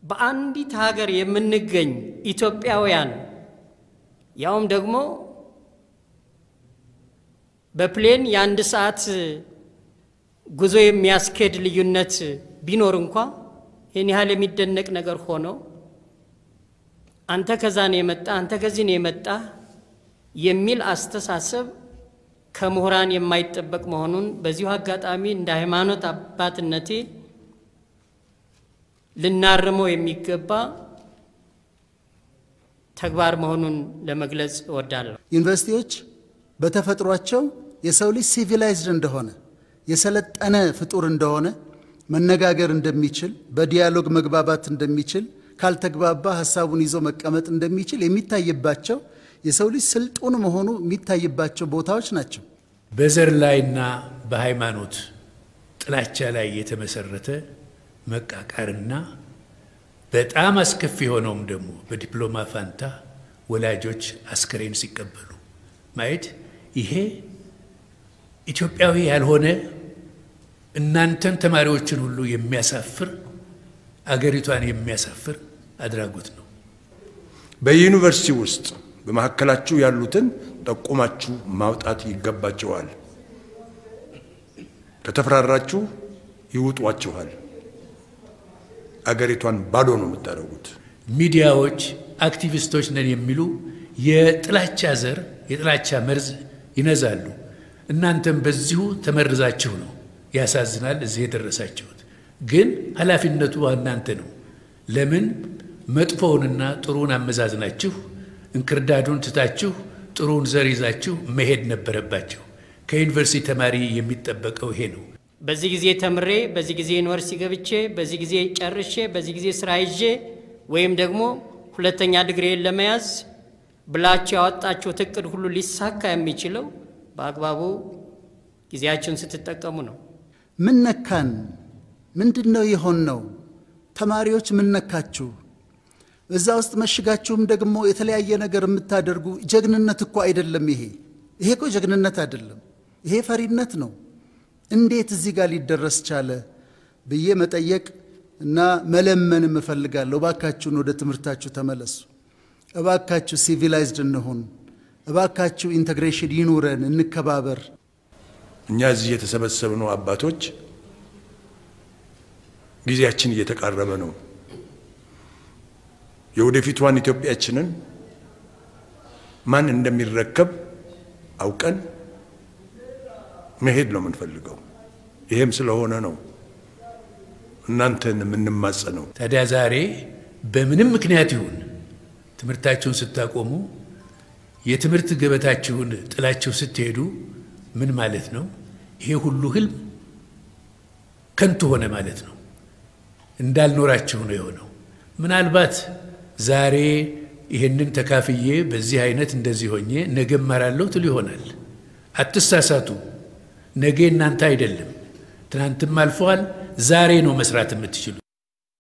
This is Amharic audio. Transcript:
በአንዲት ሀገር የምንገኝ ኢትዮጵያውያን ያውም ደግሞ በፕሌን የአንድ ሰዓት ጉዞ የሚያስኬድ ልዩነት ቢኖር እንኳ ይህን ያህል የሚደነቅ ነገር ሆኖ አንተ ከዛ ነው የመጣ አንተ ከዚህ ነው የመጣ የሚል አስተሳሰብ ከምሁራን የማይጠበቅ መሆኑን በዚሁ አጋጣሚ እንደ ሃይማኖት አባትነቴ ልናርመው የሚገባ ተግባር መሆኑን ለመግለጽ እወዳለሁ። ዩኒቨርሲቲዎች በተፈጥሯቸው የሰው ልጅ ሲቪላይዝድ እንደሆነ የሰለጠነ ፍጡር እንደሆነ መነጋገር እንደሚችል በዲያሎግ መግባባት እንደሚችል ካልተግባባ ሀሳቡን ይዞ መቀመጥ እንደሚችል የሚታይባቸው የሰው ልጅ ስልጡን መሆኑ የሚታይባቸው ቦታዎች ናቸው። በዘር ላይና በሃይማኖት ጥላቻ ላይ የተመሰረተ መቃቃርና በጣም አስከፊ የሆነውም ደግሞ በዲፕሎማ ፋንታ ወላጆች አስከሬን ሲቀበሉ ማየት ይሄ ኢትዮጵያዊ ያልሆነ እናንተን ተማሪዎችን ሁሉ የሚያሳፍር አገሪቷን የሚያሳፍር አድራጎት ነው። በዩኒቨርሲቲ ውስጥ በመካከላችሁ ያሉትን ጠቁማችሁ ማውጣት ይገባችኋል። ከተፈራራችሁ ይውጧችኋል። አገሪቷን ባዶ ነው የምታደርጉት። ሚዲያዎች አክቲቪስቶች ነን የሚሉ የጥላቻ ዘር የጥላቻ መርዝ ይነዛሉ። እናንተም በዚሁ ተመርዛችሁ ነው። ያሳዝናል፣ እዚህ የደረሳችሁት። ግን ኃላፊነቱ እናንተ ነው። ለምን መጥፎውንና ጥሩውን አመዛዝናችሁ እንክርዳዱን ትታችሁ ጥሩውን ዘር ይዛችሁ መሄድ ነበረባችሁ። ከዩኒቨርሲቲ ተማሪ የሚጠበቀው ይሄ ነው። በዚህ ጊዜ ተምሬ በዚህ ጊዜ ዩኒቨርሲቲ ገብቼ በዚህ ጊዜ ጨርሼ በዚህ ጊዜ ስራ ይዤ ወይም ደግሞ ሁለተኛ ዲግሪን ለመያዝ ብላችሁ ያወጣችሁት እቅድ ሁሉ ሊሳካ የሚችለው በአግባቡ ጊዜያችሁን ስትጠቀሙ ነው። ምን ነካን? ምንድን ነው የሆን ነው? ተማሪዎች ምን ነካችሁ? እዛ ውስጥ መሽጋችሁም ደግሞ የተለያየ ነገር የምታደርጉ ጀግንነት እኮ አይደለም። ይሄ ይሄ እኮ ጀግንነት አይደለም። ይሄ ፈሪነት ነው። እንዴት እዚህ ጋር ሊደረስ ቻለ ብዬ መጠየቅ እና መለመንም እፈልጋለሁ። እባካችሁን ወደ ትምህርታችሁ ተመለሱ። እባካችሁ ሲቪላይዝድ እንሁን። እባካችሁ ኢንተግሬሽን ይኑረን፣ እንከባበር። እኛ እዚህ የተሰበሰብነው አባቶች ጊዜያችን እየተቃረበ ነው። የወደፊቷን ኢትዮጵያችንን ማን እንደሚረከብ አውቀን መሄድ ነው የምንፈልገው። ይሄም ስለሆነ ነው እናንተን የምንማጸነው። ታዲያ ዛሬ በምንም ምክንያት ይሁን ትምህርታችሁን ስታቆሙ የትምህርት ገበታችሁን ጥላችሁ ስትሄዱ ምን ማለት ነው? ይሄ ሁሉ ህልም ከንቱ ሆነ ማለት ነው። እንዳልኖራችሁ ነው የሆነው። ምናልባት ዛሬ ይህንን ተካፍዬ በዚህ አይነት እንደዚህ ሆኜ ነገ እማራለሁ ትሉ ይሆናል። አትሳሳቱ። ነገ እናንተ አይደለም፣ ትናንትም አልፈዋል። ዛሬ ነው መስራት የምትችሉ።